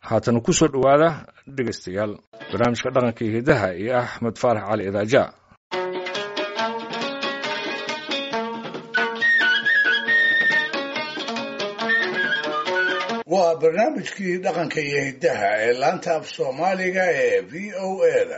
haatan ku soo dhowaada dhegaystayaal barnaamijka dhaqanka iyo hidaha iyo axmed faarax cali idaaja waa barnaamijkii dhaqanka iyo hiddaha ee laanta af soomaaliga ee v o eda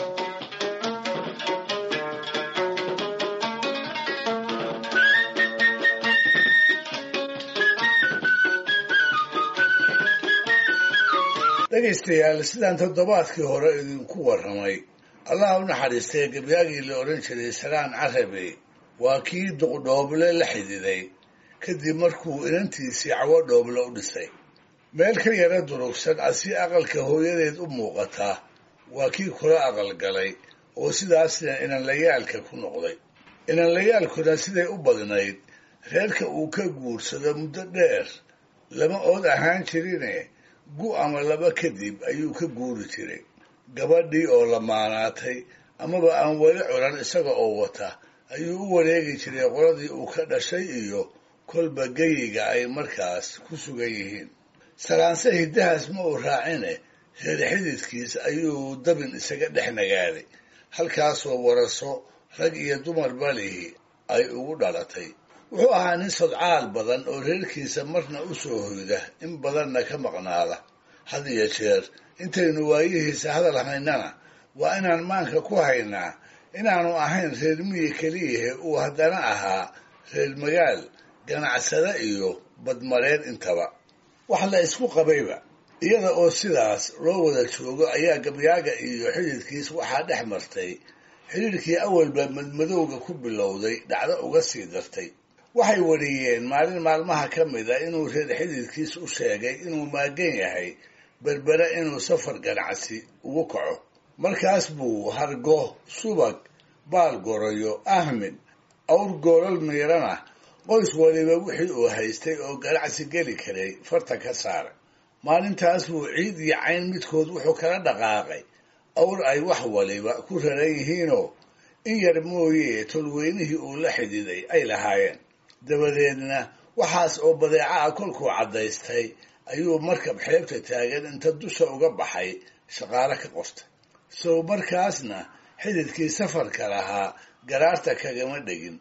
dhegaystayaal sidaan toddobaadkii hore idinku warramay allah u naxariistay gebyaagii la odhan jiray salaan carabe waa kii duqdhooble la xididay kadib markuu inantiisii cawo dhooble u dhisay meel ka yara durugsan asi aqalka hooyadeed u muuqataa waa kii kula aqalgalay oo sidaasna inanlayaalka ku noqday inanlayaalkuna siday u badnayd reerka uu ka guursado muddo dheer lama ood ahaan jirine gu ama laba kadib ayuu ka guuri jiray gabadhii oo lamaanaatay amaba aan weli curan isaga oo wata ayuu u wareegi jiray qoladii uu ka dhashay iyo kolba geyiga ay markaas ku sugan yihiin salaanse hiddahaas ma uu raacine reer xididkiis ayuu dabin isaga dhex nagaaday halkaasoo waraso rag iyo dumar balihi ay ugu dhalatay wuxuu ahaa nin sodcaal badan oo reerkiisa marna u soo hoyda in badanna ka maqnaada had iyo jeer intaynu waayihiisa hadal haynana waa inaan maanka ku haynaa inaanu ahayn reer miyi keliyahe uu haddana ahaa reer magaal ganacsada iyo badmareen intaba wax la isku qabayba iyada oo sidaas loo wada joogo ayaa gabyaaga iyo xididkiis waxaa dhex martay xidhiirkii awalba madmadowga ku bilowday dhacdo uga sii dartay waxay wariyeen maalin maalmaha ka mida inuu reer xididkiis u sheegay inuu maagan yahay berbere inuu safar ganacsi ugu kaco markaas buu hargo subag baal gorayo ahmed awr goolal miirana qoys waliba wixii uu haystay oo ganacsi geli karay farta ka saaray maalintaas buu ciid iyo cayn midkood wuxuu kala dhaqaaqay awr ay wax waliba ku raran yihiinoo in yar mooye tolweynihii uu la xididay ay lahaayeen dabadeedna waxaas oo badeeca ah kolkuu caddaystay ayuu markab xeebta taagan inta dusha uga baxay shaqaale ka qortay sow markaasna xididkii safarka lahaa garaarta kagama dhegin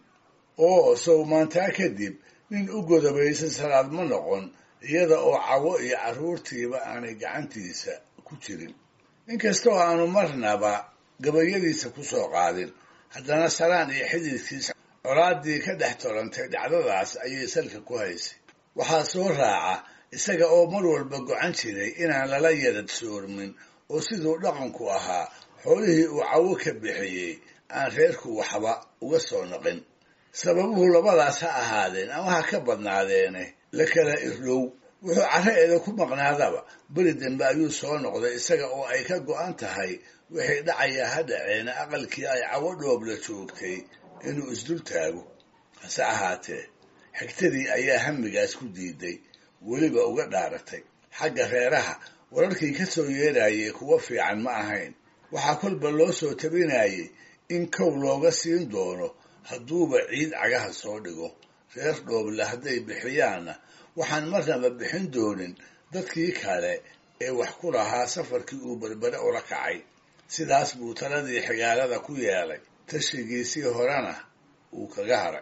oo sow maantaa kadib nin u godobaysan salaad ma noqon iyada oo cawo iyo carruurtiiba aanay gacantiisa ku jirin inkastoo aanu marnaba gabayadiisa ku soo qaadin haddana salaan iyo xididkiisa colaadii ka dhex tolantay dhacdadaas ayay salka ku haysay waxaa soo raaca isaga oo mar walba gocan jiray inaan lala yarad soormin oo siduu dhaqanku ahaa xoolihii uu cawo ka bixiyey aan reerku waxba uga soo noqin sababuhu labadaas ha ahaadeen ama ha ka badnaadeene la kala irlow wuxuu carreeeda ku maqnaadaba beri dambe ayuu soo noqday isaga oo ay ka go'an tahay wixii dhacaya ha dhaceena aqalkii ay cawo dhoobla joogtay inuu isdul taago hase ahaatee xigtadii ayaa hamigaas ku diiday weliba uga dhaaratay xagga reeraha wararkii ka soo yeerayay kuwo fiican ma ahayn waxaa kolba loo soo tabinayay in kow looga siin doono hadduuba ciid cagaha soo dhigo reer dhooble hadday bixiyaanna waxaan marnaba bixin doonin dadkii kale ee wax ku lahaa safarkii uu berbere ula kacay sidaas buu taladii xigaalada ku yeelay tashigiisii horena uu kaga haray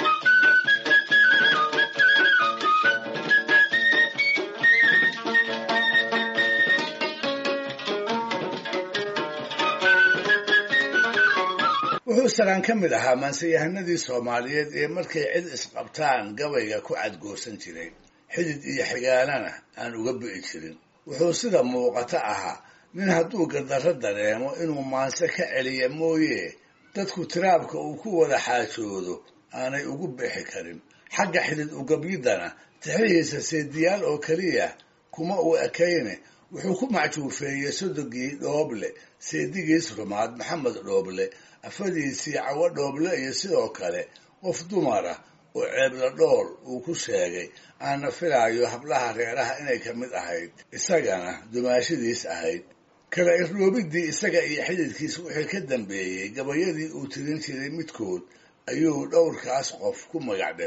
wuxuu salaan ka mid ahaa maanseyahanadii soomaaliyeed ee markay cid isqabtaan gabayga ku cadgoosan jiray xidid iyo xigaalana aan uga bi'i jirin wuxuu sida muuqata ahaa nin hadduu gardarro dareemo inuu maanse ka celiya mooye dadku tiraabka uu ku wada xaajoodo aanay ugu bixi karin xagga xidid ugabyidana tixihiisa seediyaal oo keliya kuma uu ekayne wuxuu ku macjuufeeyey sodogii dhooble seedigiis rumaad maxamed dhooble afadiisii cawo dhooble iyo sidoo kale qof dumara oo ceebla dhool uu ku sheegay aana filaayo hablaha reeraha inay ka mid ahayd isagana dumaashadiis ahayd kala irroobidii isaga iyo xididkiis wixii ka dambeeyey gabayadii uu tirin jiray midkood ayuu dhowrkaas qof ku magac dhabay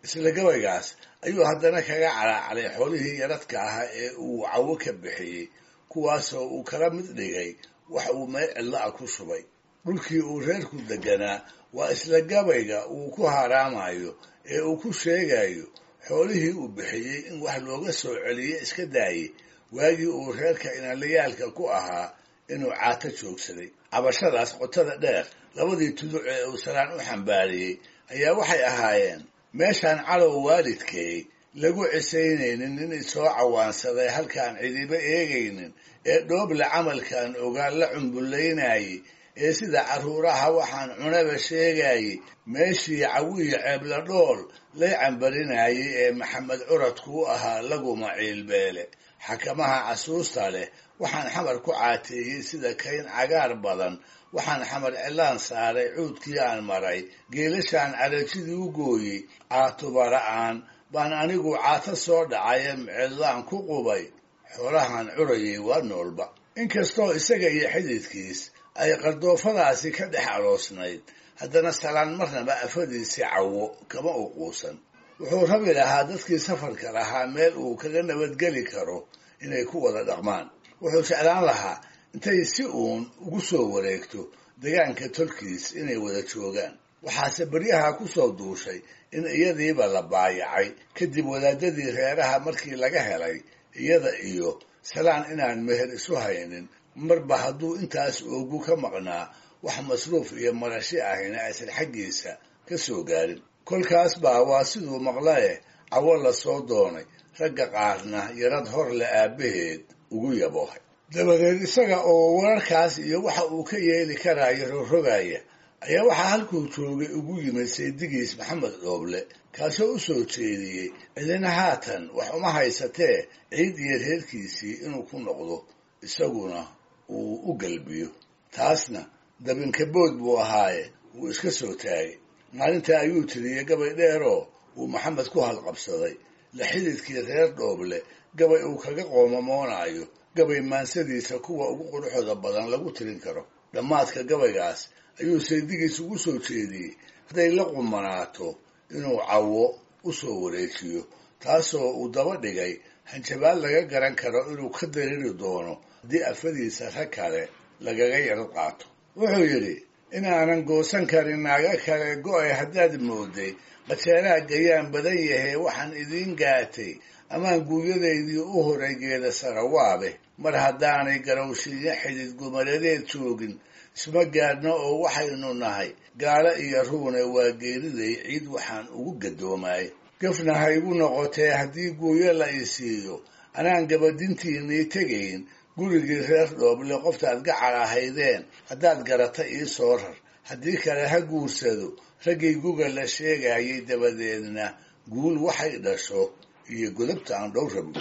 isla gabaygaas ayuu haddana kaga calaacalay xoolihii yaradka ahaa ee uu cawo ka bixiyey kuwaasoo uu kala mid dhigay wax uu meel cidlo ah ku shubay dhulkii uu reerku deganaa waa isla gabayga uu ku haraamayo ee uu ku sheegayo xoolihii uu bixiyey in wax looga soo celiye iska daayey waagii uu reerka inalayaalka ku ahaa inuu caato joogsaday cabashadaas qotada dheer labadii tuduc ee uu salaan u xambaariyey ayaa waxay ahaayeen meeshaan calow waalidkay lagu cisaynaynin nin isoo cawaansaday halkaan cidiba eegaynin ee dhooble camalkan ogaan la cumbullaynayey ee sida carruuraha waxaan cunaba sheegayey meeshii cawiya ceebla dhool lay cambarinayey ee maxamed curadku u ahaa laguma ciilbeele xakamaha casuusta leh waxaan xamar ku caateeyey sida kayn cagaar badan waxaan xamar cilaan saaray cuudkii aan maray geelashaan carajidii u gooyey caatubara'aan baan anigu caato soo dhacaye mcidlaan ku qubay xoolahan curayay waa noolba inkastoo isaga iyo xididkiis ay qardoofadaasi ka dhex aroosnayd haddana salaan marnaba afadiisii cawo kama u quusan wuxuu rabi lahaa dadkii safarka lahaa meel uu kaga nabadgeli karo inay ku wada dhaqmaan wuxuu jeclaan lahaa intay si uun ugu soo wareegto degaanka tolkiis inay wada joogaan waxaase beryaha ku soo duushay in iyadiiba la baayacay kadib wadaadadii reeraha markii laga helay iyada iyo salaan inaan meher isu haynin marba hadduu intaas oogu ka maqnaa wax masruuf iyo marashi ahina aysan xaggiisa ka soo gaarin kolkaas baa waa siduu maqlae cawo la soo doonay ragga qaarna yarad hor le aabbaheed ugu yaboohay dabadeed isaga oo wararkaas iyo waxa uu ka yeeli karaayo rogrogaya ayaa waxaa halkuu joogay ugu yimid saydigiis maxamed dhooble kaasoo u soo jeediyey cidina haatan wax uma haysatee ciid iyo reerkiisii inuu ku noqdo isaguna uu u galbiyo taasna dabinkabood buu ahaaye wuu iska soo taagay maalintaa ayuu tiriyey gabay dheeroo uu maxamed ku halqabsaday la xididkii reer dhooble gabay uu kaga qoomamoonayo gabay maansadiisa kuwa ugu quruxooda badan lagu tirin karo dhammaadka gabaygaas ayuu saydigiis ugu soo jeediyey hadday la qumanaato inuu cawo u soo wareejiyo taasoo uu daba dhigay hanjabaad laga garan karo inuu ka dariri doono haddii afadiisa rag kale lagaga yaro qaato wuxuu yidhi inaanan goosan karin naaga kale go-ay haddaad mooday qajeelaha gayaan badan yahay waxaan idiin gaatay amaan guuyadaydii u horay geeda sarawaabe mar haddaanay garowshiiyo xidid gumaladeed joogin isma gaadhno oo waxaynu nahay gaalo iyo ruune waa geeriday ciid waxaan ugu gadoomaay gafna ha igu noqotee haddii guuyo la i siiyo anaan gabadintiinii tegayn gurigii reer dhooble qoftaad gacal ahaydeen haddaad garata ii soo rar haddii kale ha guursado raggii guga la sheegayay dabadeedna guul waxay dhasho iyo godobta aan dhow rabno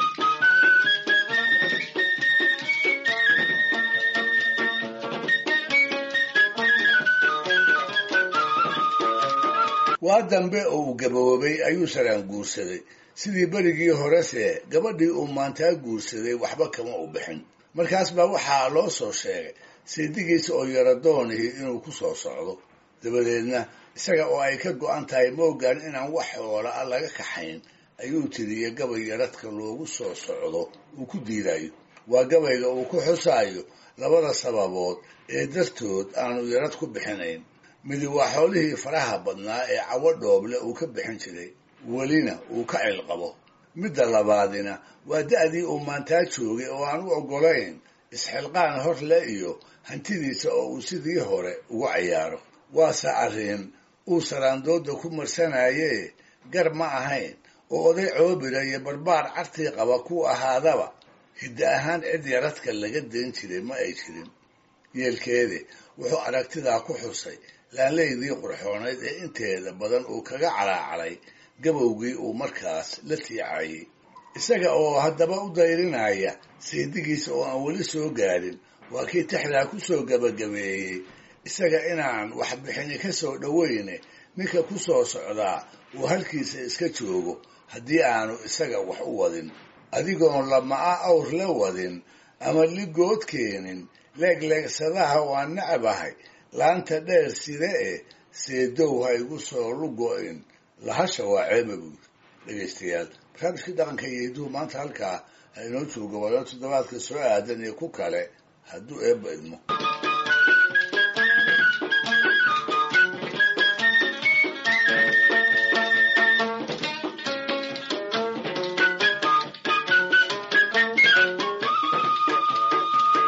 waa dambe oo uu gaboobay ayuu saraan guursaday sidii berigii horese gabadhii uu maantaa guursaday waxba kama u bixin markaas baa waxaa loo soo sheegay saydigiisa oo yaradoonihii inuu ku soo socdo dabadeedna isaga oo ay ka go-an tahay moogaan inaan wax xoola a laga kaxayn ayuu tiriye gabay yaradka loogu soo socdo uu ku diidayo waa gabayga uu ku xusaayo labada sababood ee dartood aanu yarad ku bixinayn midi waa xoolihii faraha badnaa ee cawo dhooble uu ka bixin jiray welina uu ka cilqabo midda labaadina waa da-dii uu maantaa joogay oo aan u oggolayn isxilqaan hor le iyo hantidiisa oo uu sidii hore ugu cayaaro waase arrin uu saraandooda ku marsanayee gar ma ahayn oo oday coobira iyo barbaar cartii qaba ku ahaadaba hidda ahaan cid yaradka laga dayn jiray ma ay jirin yeelkeede wuxuu aragtidaa ku xusay laanleydii qurxoonayd ee inteeda badan uu kaga calaacalay gabowgii uu markaas la tiicayey isaga oo haddaba u dayrinaya saydigiisa oo aan weli soo gaadhin waa kii tixdaa ku soo gabagabeeyey isaga inaan waxbixini ka soo dhoweyne ninka ku soo socdaa uu halkiisa iska joogo haddii aanu isaga wax u wadin adigoon lama-a awr la wadin ama ligood keenin leegleegsadaha waan nacabahay laanta dheer side eh seedow ha igu soo lugo-in lahasha waa ceeba buud dhegaystayaal barnaamijkii dhaqanka iyo hiduhu maanta halkaa ha inoo joogo walo toddobaadka soo aadan iyo ku kale hadduu eebba idmo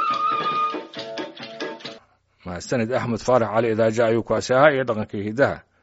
mahadsanid axmed faarax cali idaaja ayuu kaasi ahaa iyo dhaqankii hidaha